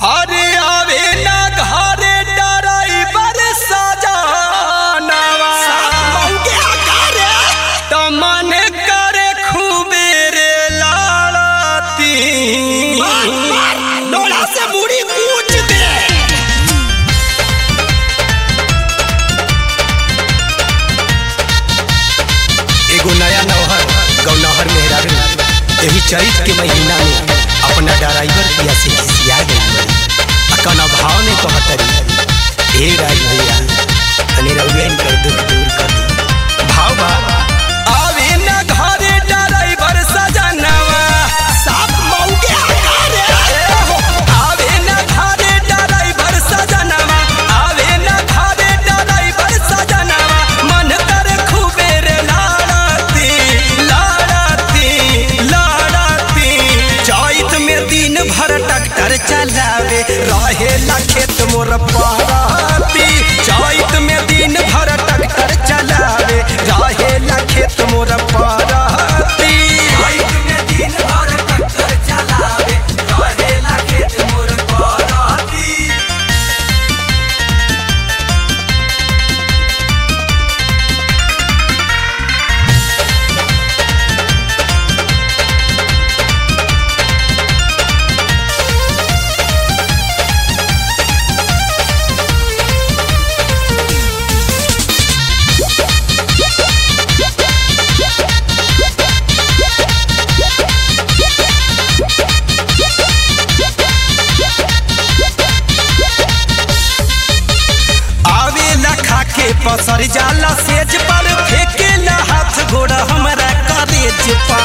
अरे आवे ना घरे डराइवर सजानवा त मन करे खूबे रे लाड़ती डोला से मुड़ी कूच दे एगो नया नौहर गौनहर मेहरारू एही चैत के महीना में अपना ड्राइवर पिया से खिसिया गई बड़ी अकन भाव में कहतरी हे राज भैया तनी रउएन कर दुख दूर कर दी भाव बा आवे ना घरे ड्राइवर सजनवा साफ मौके आकार ए हो, आवे ना घरे ड्राइवर सजनवा आवे ना घरे ड्राइवर सजनवा मन करे खूबे रे लाड़ती लाड़ती लाड़ती चैत में दिन भर ट्रैक्टर चलावे रहेला खेत मोर पहाती चैत में दिन भर ट्रैक्टर चलावे रहेला खेत मोर पहाती चैत में दिन भर ट्रैक्टर चलावे रहेला खेत मोर पहाती आवेला खाके पसर जाला सेज पर फेकेला हाथ गोड़ा हमरा करेज पा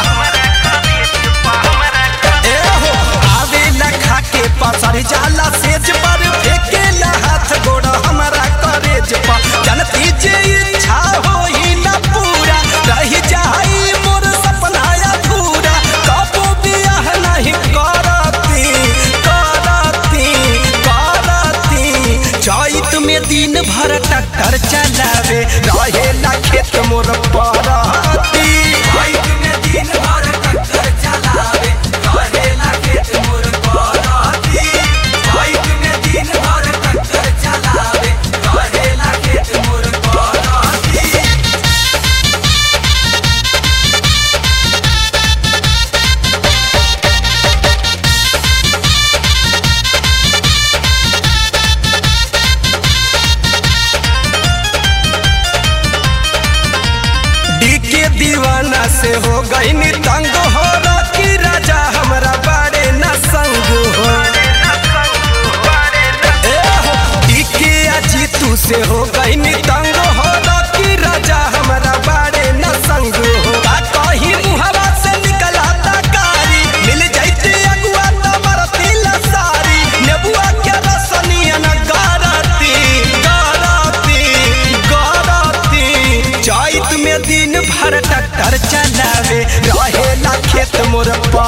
ए हो आवेला खाके पसर जाला सेज पर फेकेला हाथ गोड़ा हमरा करेज पा जनती जे इच्छा होई ना पूरा रह जाई मोर सपना अधूरा कबो बियाह नहीं करती करती करती चैत में दिन भर ट्रैक्टर चलावे रहेला खेत मोर पराती चैत में दिन भर ट्रैक्टर चलावे रहेला खेत मोर पराती चैत में दिन भर ट्रैक्टर चलावे रहेला खेत मोर पराती डीके दीवाना से हो गई नी तंग हो रॉकी राजा हमरा बारे न संग हो ए हो डीके अजीतू से हो गई नी तंग हो रॉकी राजा हमरा बारे न संग हो का कहीं मुहवा से निकला कारी मिल जाइते अगुआ त मरती लसारी नेबुआ के रसनिया न गारती गारती गारती चैत में दिन भर ट्रैक्टर चलावे रहेला खेत मोर पा